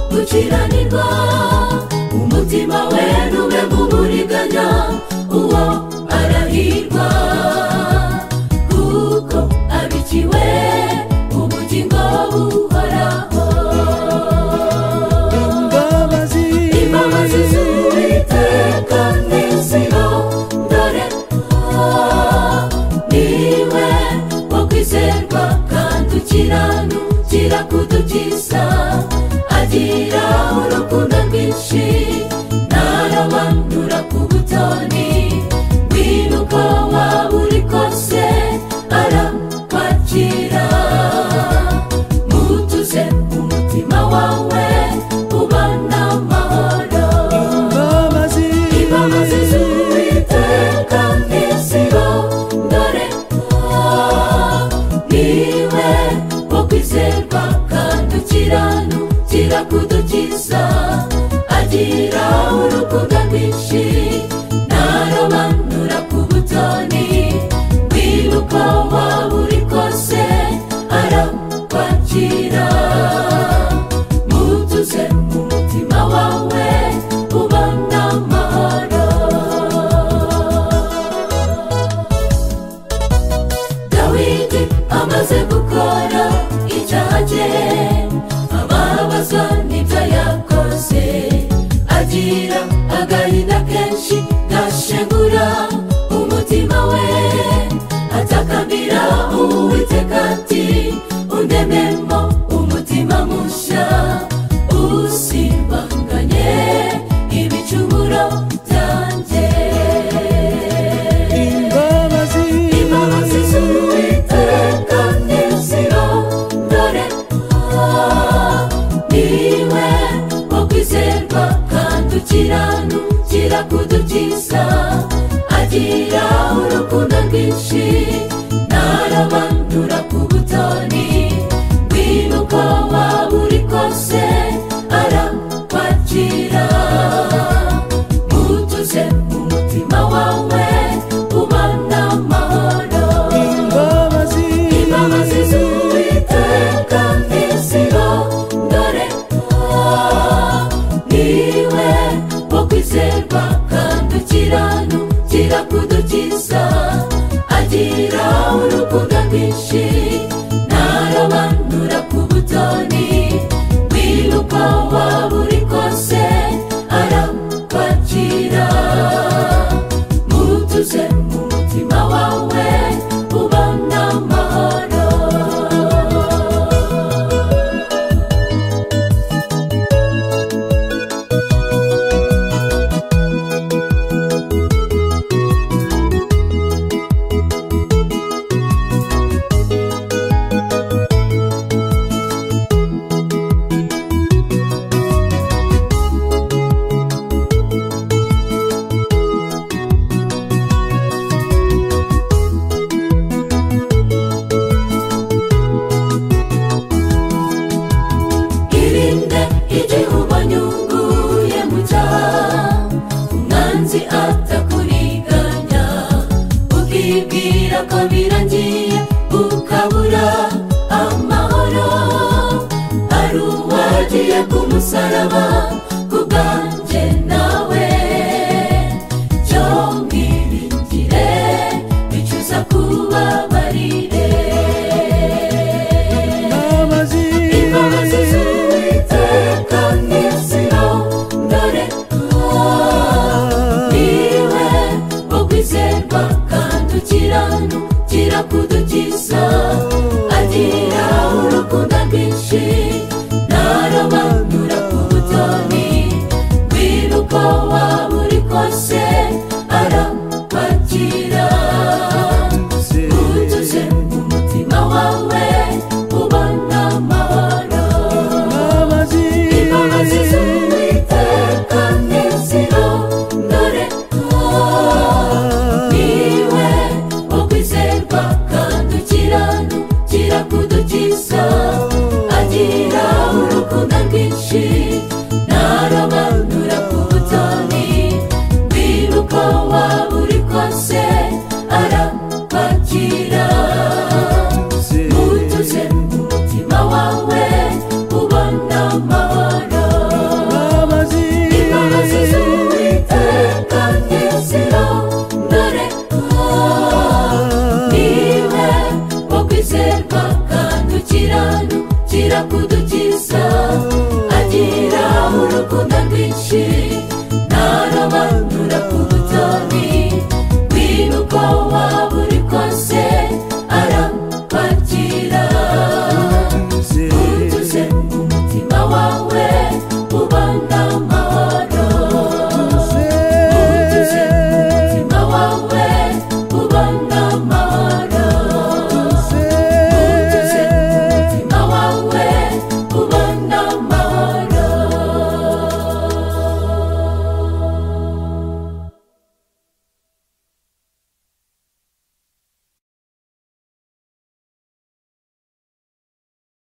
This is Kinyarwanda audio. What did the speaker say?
gukiranirwa umutima we ntube mu buriganya uwo arahirwa kuko abikiwe ubugingo buhoraho imbabazi imbabazi z'uwiteka ni zino dore aha niwe wo kwizerwa kandi ukiranukira kudukiza agira urukundo rwinshi ntarabanura ku butoni wira uko waba uri kose arakwakira mutuze umutima wawe ubana amahoro imbabazi imbabazi z'uwiteka ni iziro dore aha niwe wo kwizerwa kandi ukiranukira kudukiza agira urukundo rwinshi ntarobanura ku butoni wiba uko waba uri kose arakwakira mutuze umutima wawe ubona amahoro dawidi amaze gukora icyaha cye ababazwa n'ibyo yakoze agira agahinda kenshi gashengura umutima we atakambira uwiteka ati undememo umutima mushya usibanganye ibicumuro byanjye imbabazi imbabazi z'uwiteka ni zino dore aha niwe wo kwizerwa kandi ukiranukira kudukiza agira urukundo rwinshi ntarabandura ku butoni wiba uko waba uri kose arakwakira mutuze umutima wawe ubana amahoro imbabazi imbabazi z'uwiteka ni iziro dore aha niwe wo kwizerwa kandi ukiranukira kudukiza agira urukundo rwinshi ntarobanura ku butoni wiba uko waba uri kose arakwakira mutuze umutima wawe ubona amahoro irinde igihugu nyunguye mu cyaha umwanzi atakuriganya ukibwira ko birangiye ukabura amahoro ari uwagiye ku musaraba ku bwanjye nawe cyo mwiringire bicuza kubabarire imbabazi imbabazi z'uwiteka ni iziro dore aha niwe wo kwizerwa kandi ukiranukira kudukiza agira urukundo rwinshi ntarobanura ku butoni wiba uko waba uri kose arakwakira utuze umutima wawe ubona amahoro imbabazi imbabazi z'uwiteka ni iziro dore aha niwe wo kwizerwa kandi ukiranukira kudukiza agira urukundo rwinshi ntarobanura ku butoni wiba uko waba uri kose arakwakira mutuze umutima wawe ubona amahoro kudukiza